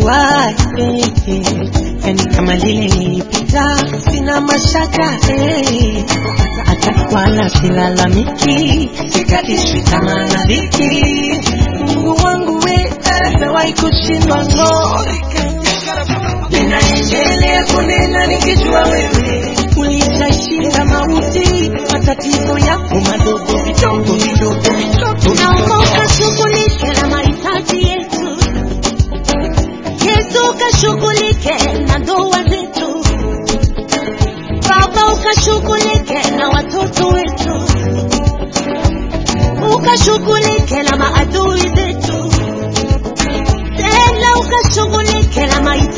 why eh, eh. Yani kama lile nilipita, sina mashaka eh. Hata wala silalamiki, sikatishwi tamaa na dhiki. Mungu wangu we, sijawahi kushindwa no. Ninaendelea kunena nikijua wewe ulitashinda mauti, matatizo yako madogo vidogo vidogo vidogo Naomba ukashughulike na mahitaji yetu. Yesu ukashughulike na ndoa zetu. Baba ukashughulike na watoto wetu. Ukashughulike na maadui zetu. Tena ukashughulike na mahitaji